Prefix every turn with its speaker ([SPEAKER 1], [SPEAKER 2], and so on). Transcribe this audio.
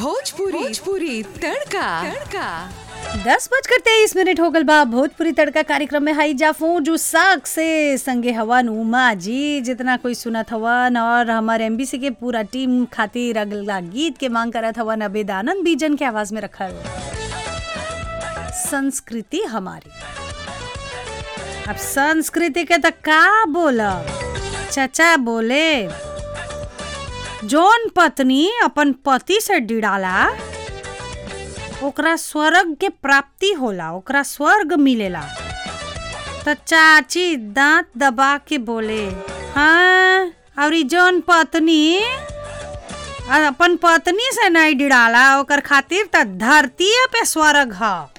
[SPEAKER 1] भोजपुरी भोजपुरी तड़का तड़का
[SPEAKER 2] दस बजकर तेईस मिनट हो गल बा भोजपुरी तड़का कार्यक्रम में हाई जाफू जो साग से संगे हवन उमा जी जितना कोई सुनत हवन और हमारे एमबीसी के पूरा टीम खातिर अगला गीत के मांग करत हवन अबेदानंद बीजन के आवाज में रखल संस्कृति हमारी अब संस्कृति के तो का बोलब चचा बोले जौन पत्नी अपन पति से डिड़ाला ओकरा स्वर्ग के प्राप्ति होला ओकरा स्वर्ग मिलेला त चाची दांत दबा के बोले हाँ और ई जौन पत्नी अपन पत्नी से नहीं डिड़ाला ओकर खातिर त धरती पे स्वर्ग ह